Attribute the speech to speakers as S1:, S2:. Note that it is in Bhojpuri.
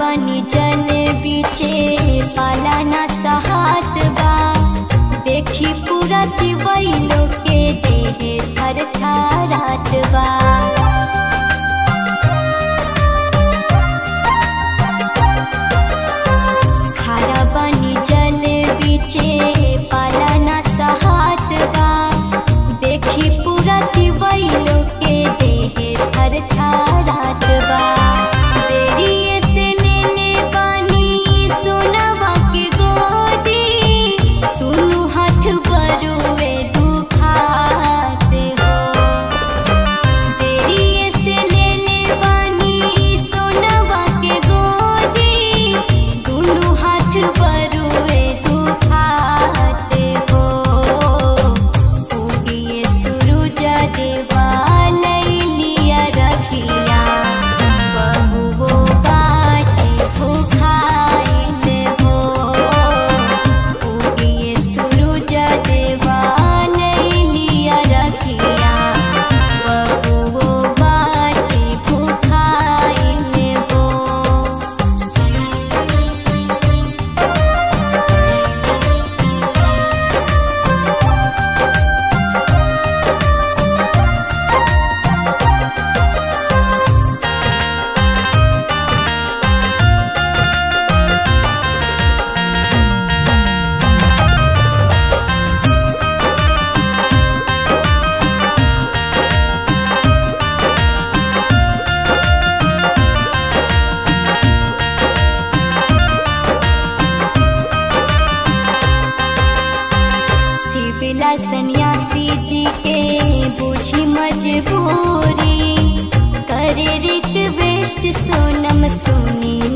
S1: बनी जल बीचे पाला न सहात बा देखी पूरा दिवैलो के देहे थर थरात बा खारा बनी जल बीचे पाला न सहात बा देखी पूरा दिवैलो के देहे थर थरात बा बेरिए से ले ले बानी सोनवा के गोदी दुनु हाथ बरुए दुखाते हो देरिए से ले ले बानी सोनवा के गोदी दुनु हाथ बरुए दुखाते हो उगिए सूरज देवा लैलिया रखिया बहुवो बाटे भुखाइल हो उगिए सूरज देवा लैलिया रखिया बहुवो बाटे भुखाइल हो शिवला सन्यासी जी के बूझी मजबूरी करे रिक्वेस्ट सोनम सुनी